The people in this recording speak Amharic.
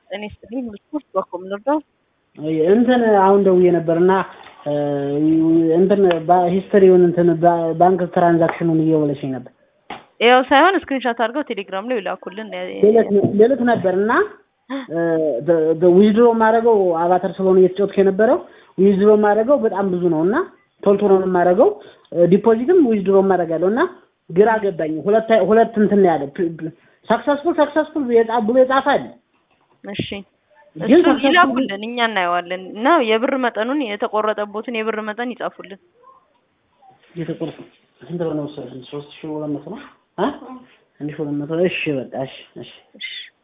እኔ ስትልኝ ስፖርት በኮም ልርዳው እንትን አሁን ደውዬ ነበር እና እንትን ሂስትሪውን እንትን ባንክ ትራንዛክሽኑን እየወለሽኝ ነበር። ያው ሳይሆን ስክሪንሾት አድርገው ቴሌግራም ላይ ይላኩልን። ሌሎት ነበር እና ዊዝድሮ የማደርገው አቫተር ስለሆነ እየተጫወትኩ የነበረው ዊዝድሮ የማደርገው በጣም ብዙ ነው እና ቶልቶሎ ነው የማደርገው። ዲፖዚትም ዊዝድሮ የማደርጋለሁ እና ግራ ገባኝ። ሁለት ሁለት እንትን ያለ ሰክሰስፉል ሰክሰስፉል ብሎ የጻፈ አለ። እሺ እሱ ይላኩልን፣ እኛ እናየዋለን እና የብር መጠኑን የተቆረጠቦትን የብር መጠን ይጻፉልን። የተቆረጠ ስንት ብር ነው መሰለሽ? ሶስት ሺህ ሁለት መቶ ነው። አንድ ሺህ ሁለት መቶ እሺ፣ በቃ እሺ፣ እሺ።